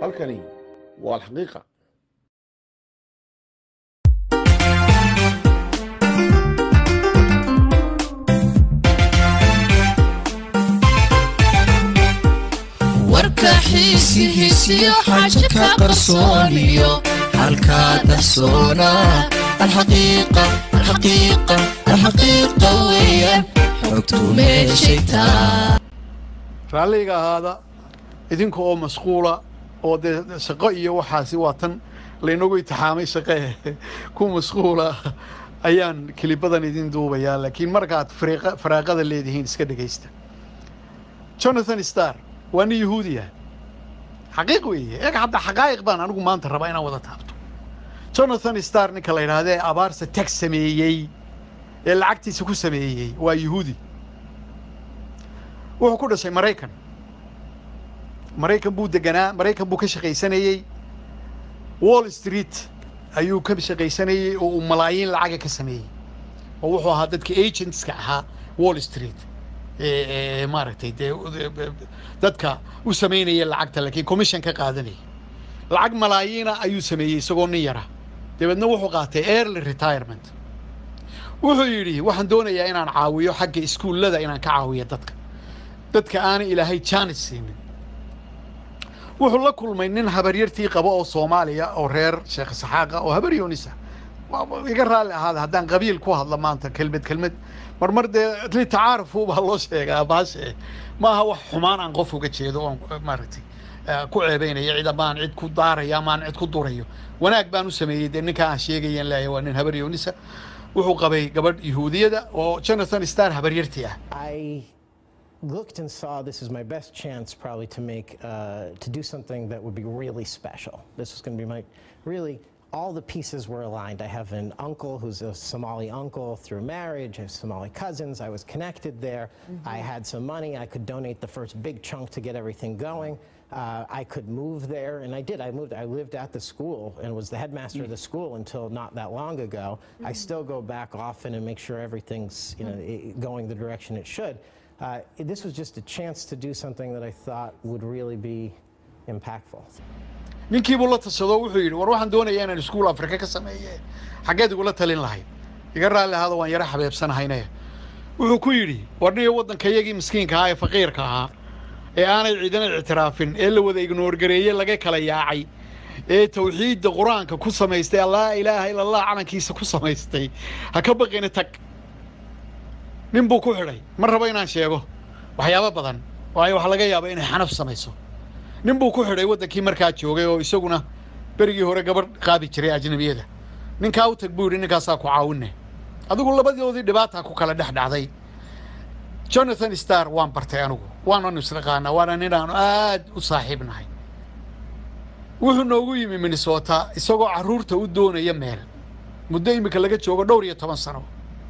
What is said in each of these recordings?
halkani waa alxaqiiqa warka xiisihiisiyo xaja ka qarsooniyo halkaa dahsoona alxaqiiqa alxaqiiqa alxaqiiqa weeyaan xogtu meeshaytaa raalliga ahaada idinka oo masquula oo dee shaqo iyo waxaasi waa tan laynagu itixaamay shaqe ku masquula ayaan kelibadan idin duubayaa laakiin markaad fariiqa- faraaqada leedihiin iska dhegaysta jonathan star waa nin yahuudiya xaqiiq weeye eeg hadda xaqaa'iq baan anigu maanta rabaa inaan wada taabto jonathan star ninka la yidhaahda ee abaarsa tag sameeyey ee lacagtiisa ku sameeyey waa yahuudi wuxuu ku dhashay maraykan maraykan buu deganaa maraykan buu ka shaqaysanayey wall street ayuu ka shaqaysanayey oo uu malaayiin lacaga ka sameeyey oo wuxuu ahaa dadka agentska ahaa wall street ee ee maaragtay dee dadka u samaynaya lacagta laakiin commission ka qaadanayay lacag malaayiina ayuu sameeyey isagoo nin yara dabeedna wuxuu qaatay early retirement wuxuu yidhi waxaan doonayaa inaan caawiyo xagga iskuullada inaan ka caawiyo dadka dadka aanay ilaahay jaanis siinin wuxuu la kulmay nin habaryartii qaba oo soomaaliya oo reer sheekh saxaaqa oo habar yoonisa Waa- iga raalli ahaada haddaan qabiil ku hadla maanta kelmad kelmad marmar dee litacaarufu baa loo sheegaa baashe maaha wax xumaan aan qof uga jeedo oon maaragtay eh, ku ceebeynaya cid amaan cid ku daaraya amaan cid ku durayo wanaag baan u sameeyey dee ninka aan sheegayan leeyahay waa nin habar yoonisa wuxuu qabay gabadh yahuudiyada oo jonathan star habaryartii ah I looked and saw this is my best chance probably to make uh, to do something that would be really special. This was going to be my really all the pieces were aligned. I have an uncle who's a Somali uncle through marriage. I have Somali cousins. I was connected there. I had some money. I could donate the first big chunk to get everything going. Uh, I could move there, and I did. I moved. I lived at the school and was the headmaster of the school until not that long ago. I still go back often and make sure everything's you know i- going the direction it should. Uh, this was just a chance to do something that I thought would really be impactful. ninkii buu la tashado wuxuu yidhi war waxaan doonayaa inaan iskuul afrika ka sameeye xaggeed igula talin lahayd iga raalli ahaada waan yaro xabeebsanahayne wuxuu ku yidhi war niyo waddankayagii miskiinka ahaa ee faqiirka ahaa ee aanay ciidana ictiraafin ee la wada ignoorgareeye laga kala yaacay ee tawxiidda qur-aanka ku samaystay laa ilaaha ila allah calankiisa ku samaystay ha ka baqina tag nin buu ku xidhay ma rabo inaan sheego waxyaabo badan waayo waxaa laga yaaba inay xanaf samayso nin buu ku xidhay waddankii markaa joogay oo isaguna berigii hore gabadh qaadi jiray ajnabiyada ninkaa u tag buu yidhi ninkaasaa ku caawine adigu labadoodii dhibaataa ku kala dhex dhacday jonathan star waan bartay anigu waananu isnaqaanaa waana ninaanu aad u saaxiibnahay wuxuu noogu yimi minnesota isagoo carruurta u doonaya meel muddo imika laga joogo dhowr iyo toban sano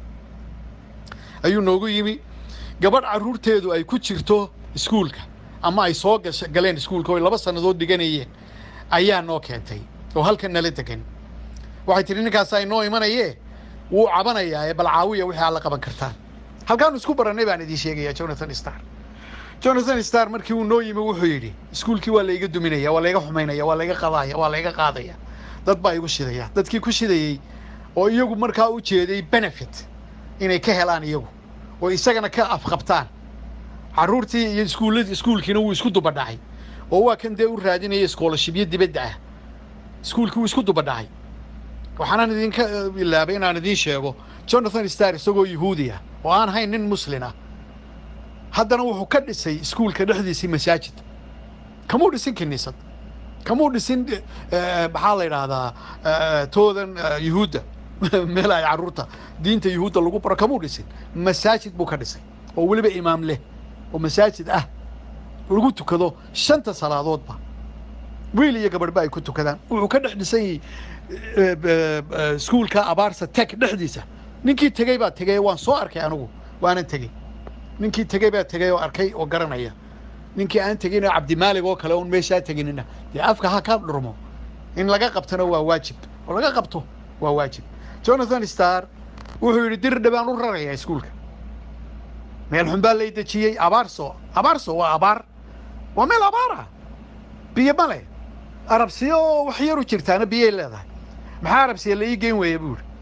ayuu noogu yimi gabadh carruurteedu ay ku jirto iskuulka ama ay soo gasha galeen iskuulka oo ay laba sannadood dhiganayeen ayaa noo keentay oo halkan nala degan waxay tihi ninkaasaa inoo imanayee wuu cabanayaa ee bal caawiya wixii aad la qaban kartaan halkaanu isku barannay baan idiin sheegayaa jonathan star jonathan star markii uu noo yimi wuxuu yidhi iskuulkii waa layga duminaya waa layga xumaynaya waa layga qadaaya waa layga qaadaya dad baa igu shidaya dadkii ku shidayey oo iyagu markaa u jeeday benefit inay ka helaan iyagu oo isagana ka afqabtaan carruurtii iyo iskuulladi iskuulkiina wuu isku dubadhacay oo waa kan dee u raadinaya scholarshipyo dibadda ah iskuulkii wuu isku dubadhacay waxaanan idinka eh, ilaabay inaan idiin sheego jonathan star isagoo yahuudi ah oo aan hayn nin muslin ah haddana wuxuu ka dhisay iskuulka dhexdiisii masaajid kamuu dhisin kiniisad kamuu dhisin eh, eh, maxaa la yidhaahdaa eh, toodan eh, yuhuudda meel ay carruurta diinta yuhuudda lagu baro kamuu dhisin masaajid buu ka dhisay oo weliba imaam leh oo masaajid ah lagu tukado shanta salaadoodba wiil iyo gabadhba ay ku tukadaan wuxuu ka dhex dhisan yahay eh, eh, eh, iskuulka abaarsa teg dhexdiisa ninkii tegey baa tegey waan soo arkay anigu waanan tegey ninkii tegey baa tegey oo arkay oo garanaya ninkii aan tegin oo cabdimaalig oo kale oon meeshaa teginina dee afka ha ka dhurmo in laga qabtona waa waajib oo laga qabto waa waajib jonathan star wuxuu yidhi dir dhibaan u rarayaa iskuulka meel xun baa lay dejiyey abaarso abaarso waa abaar waa meel abaara biyo ma leh arabsiyo oo wax yar u jirtaana biyay leedahay maxaa arabsiya la ii geyn weeya buu yidhi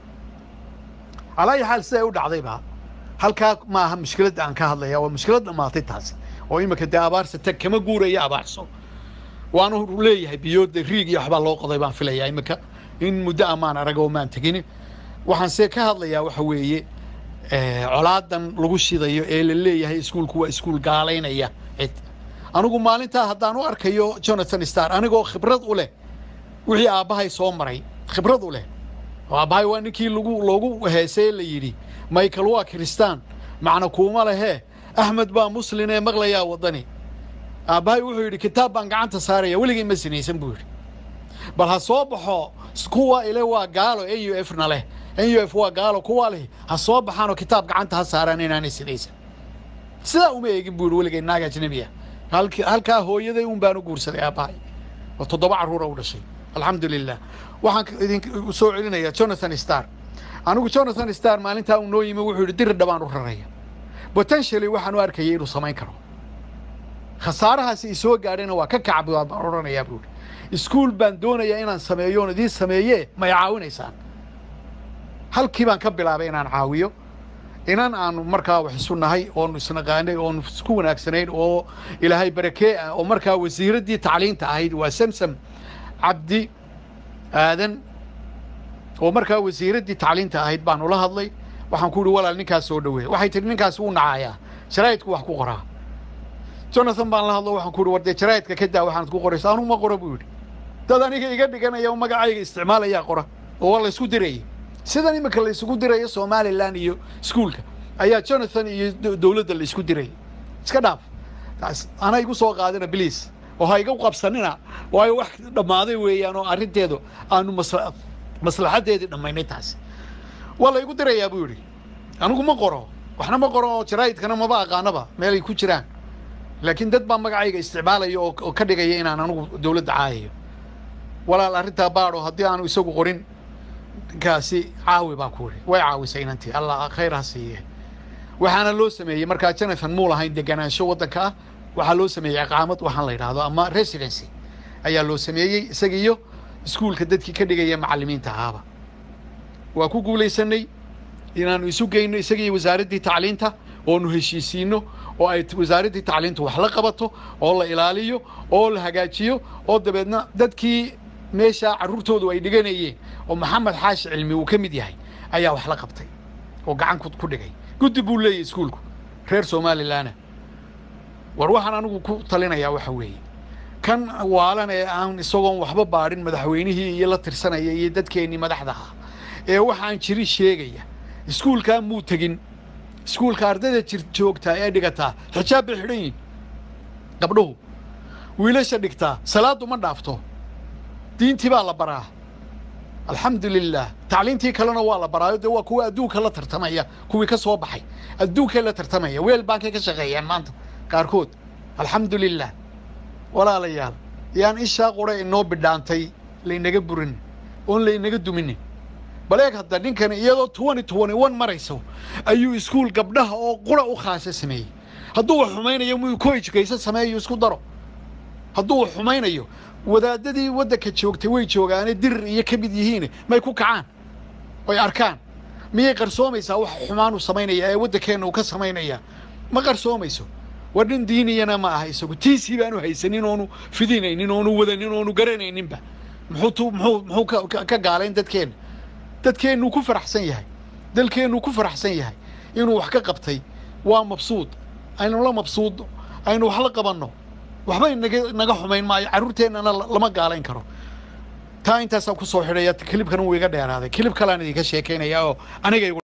calaayi xaal siday u dhacdayba halkaa maaha mushkiladda aan ka hadlaya waa mushkilad dhammaatay taasi oo iminka dee abaarsa tag kama guuraya abaarso waanu leeyahay biyooda riig iyo waxbaa loo qoday baan filayaa iminka in muddo amaan arag oo maan tegin waxaan see ka hadlayaa waxa weeye colaadan lagu shidayo ee la leeyahay iskuulku waa iskuul gaalaynaya cid anigu maalintaa haddaan u arkayo jonathan star anigoo khibrad u leh wixii aabbahay soo maray khibrad u leh oo aabbahay waa ninkii lagu loogu heesay la yidhi michael waa kiristaan macna kuuma lehee axmed baa muslin ee maqlayaa waddani aabbahay wuxuu yidhi kitaab baan gacanta saaraya weligay ma sinaysan buu yidhi bal ha soo baxo kuwa ile waa gaalo n u f na leh n u f waa gaalo kuwa leh ha soo baxaanoo kitaab gacanta ha saaraan inaanay sinaysan sidaa uma eegin buu yidhi weligay naag ajnabi ah halkaa hooyaday un baan u guursaday aabbahay oo toddoba carruura u dhashay alxamdu lilah waxaan idin soo celinayaa jonathan star anigu jonathan star maalintaa uu noo yimi wuxuu yidhi dirir dhabaan u raraya potentially waxaan u arkayay inuu samayn karo khasaarahaasi i soo gaadhayna waa ka kacab baan odhanayaa buuhi iskuul baan doonayaa inaan sameeyo oon idiin sameeye may caawinaysaan halkii baan ka bilaabay inaan caawiyo inan aanu markaa wax isu nahay oonu isnaqaanay oonu isku wanaagsanayn oo ilaahay barakee ah oo markaa wasiiraddii tacliinta ahayd waa samsam cabdi aadan oo markaa wasiiraddii tacliinta ahayd baan ula hadlay waxaan ku ihi walaal ninkaas soo dhaweeya waxay tihi ninkaas wuu nacayaa jaraa'idku wax ku qoraa jonathan baan la hadlo waxaan ku ihi war dee jaraa'idka ka daa waxaanad ku qoraysa anugu ma qoro buu yidhi dad aniga iga dhiganaya oo magacayga isticmaalayaa qora oo waa la isku dirayay sidan iminka la isugu dirayo somalilan iyo iskuulka ayaa jonathan iyo dowladda la isku dirayay iska dhaaf taas ana igu soo qaadina bliis oo ha iga qabsanina waayo wax dhammaaday weeyaan oo arrinteedu aanu masla maslaxaddeedii dhammaynay taasi waa la igu dirayaa buu yidhi anigu ma qoro waxna ma qoro oo jaraa'idkana maba aqaanaba meelay ku jiraan laakiin dad baa magacayga isticmaalaya oo oo ka dhigaya inaan anigu dowladda caayayo walaal arrintaa baadho haddii aanu isagu qorin ninkaasi caawi baa ku idhi way caawisay inantii allah khayr ha siiye waxaana loo sameeyey markaa jonathan muu lahayn deganaansho waddanka ah waxaa loo sameeyey iqaamad waxaan la yidhaahdo ama residency ayaa loo sameeyey isaga iyo iskuulka dadkii ka dhigaya macallimiinta ahaaba waa ku guulaysanay inaanu isu geyno isaga iyo wasaaraddii tacliinta oonu heshiisiino oo ay wasaaraddii tacliintu wax la qabato oo la ilaaliyo oo la hagaajiyo oo dabeedna dadkii meeshaa carruurtoodu ay dhiganayeen oo maxamed xaashi cilmi uu ka mid yahay ayaa wax la qabtay oo gacan ku dhigay guddi buu leeyahy iskuulku reer somalilanna war waxaan anigu ku talinayaa waxa weeye kan waalan ee aan isagoon waxba baadhin madaxweynihii iyo la tirsanaya iyo dadkeennii madaxda ah ee waxaan jiri sheegaya iskuulkaa muu tegin iskuulka ardayda jir joogtaa ee dhigataa xijaab bay xidhan yihin gabdhuhu wiilasha dhigtaa salaaddu ma dhaafto diintii baa la baraa alxamdu lilah tacliintii kalena waa la baraayo dee waa kuwa adduunka la tartamaya kuwii ka soo baxay adduunkay la tartamaya weel baankay ka shaqeeyaan maanta qaarkood alxamdu lilah walaalayaal yaan ishaa qura inoo bidhaantay laynaga burin oon laynaga duminin bal eeg hadda ninkani iyadoo twenty twenty one marayso ayuu iskuul gabdhaha oo qura u khaasa sameeyey hadduu wax xumaynayo muu ko education sameeyo isku daro hadduu wax xumaynayo wadaadadii waddanka joogtay way joogaane dirir iyo ka mid yihiin may ku kacaan oy arkaan miyay qarsoomaysaa wax xumaan uu samaynaya ee waddankeenna uu ka samaynaya ma qarsoomayso war nin diiniyana ma aha isagu tiisii baanu haysanin oonu fidinaynin oonu wadanin oonu garanayninba muxuu tu muxuu muxuu ka ka gaalayn dadkeenna dadkeennuu ku faraxsan yahay dalkeennuu ku faraxsan yahay inuu wax ka qabtay waa mabsuud aynu la mabsuudno aynu wax la qabanno waxbay naga naga xumayn maayo carruurteennana lama gaalayn karo taa intaasaan ku soo xidhaya kilibkan wuu iga dheeraaday kilib kalean idinka sheekaynaya oo aniga